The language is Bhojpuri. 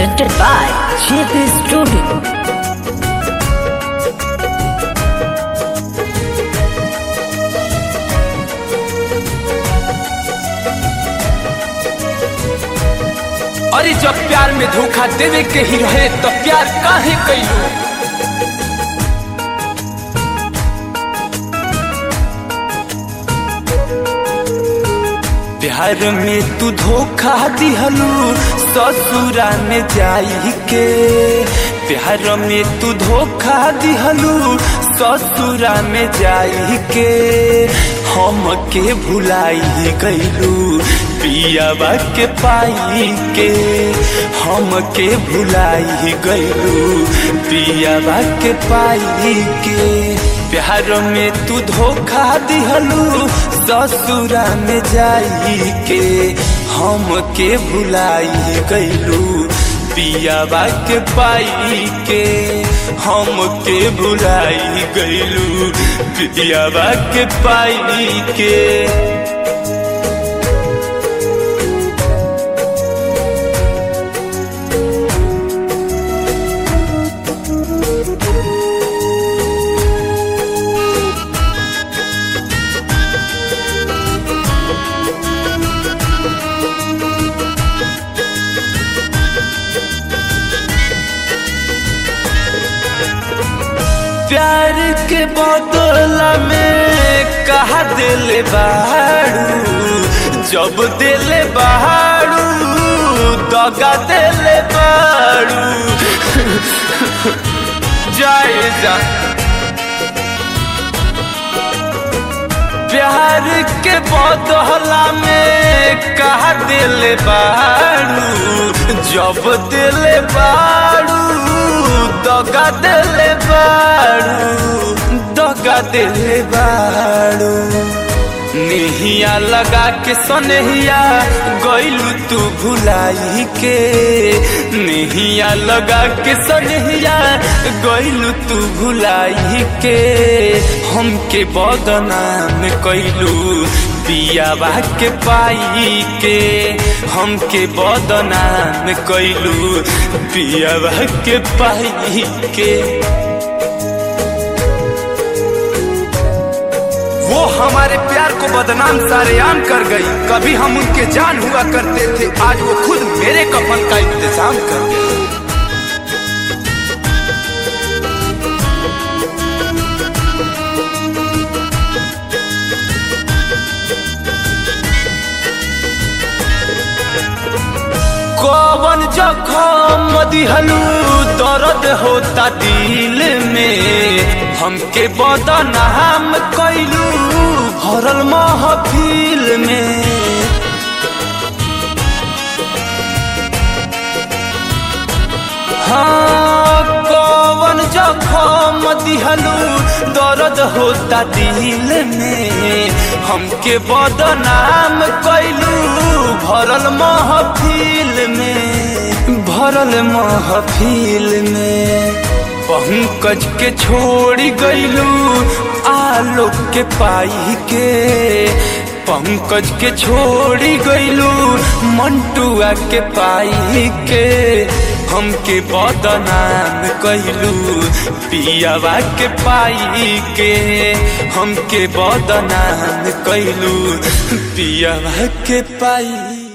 presented by JP Studio. अरे जब प्यार में धोखा देवे के ही रहे तो प्यार काहे कैलू प्यार में तू धोखा दिहलू ससुरा में जाई के प्यार में तू धोखा दिहलू ससुरा में जाई के हम के भुलाई गईलू पियावा के पाई के हम के भुलाई गईलू पियावा के पाई के प्यार में तू धोखा दिहलू ससुरा में जाई के हम के भुलाई गईलू पियावा के पाई के हम के भुलाई गईलू पियावा के पाई के प्यार के बदला में कहा दिल बाड़ू जब दिल बाड़ू दगा दिल बाड़ू जाए जा प्यार के बदला में कहा दिल बाड़ू जब दिल बाड़ू दगा दिल बाड़ू दगा दिल बाड़ू नेहिया लगा के सनहिया गईलू तू भुलाई के नेहिया लगा के सनहिया गईलू तू भुलाई के हमके बदनाम कैलू पियावा के पाई के हमके बदनाम कैलू पियावा के पाई के वो हमारे प्यार को बदनाम सारेआम कर गई कभी हम उनके जान हुआ करते थे आज वो खुद मेरे कफन का इंतजाम कर गई कौन जखम दिहलू दर्द होता दिल में हमके बदनाम कैलू भरल महफिल में हाँ कौन जखम दिहलू दर्द होता दिल में हमके बदनाम कैलू भरल महफिल में भरल महफिल में पंकज के छोड़ी गईलू आलोक के पाई के पंकज के छोड़ी गईलू मंटुआ के पाई के हमके बदनाम कैलू पियावा के पाई के हमके बदनाम कैलू पियावा के पाई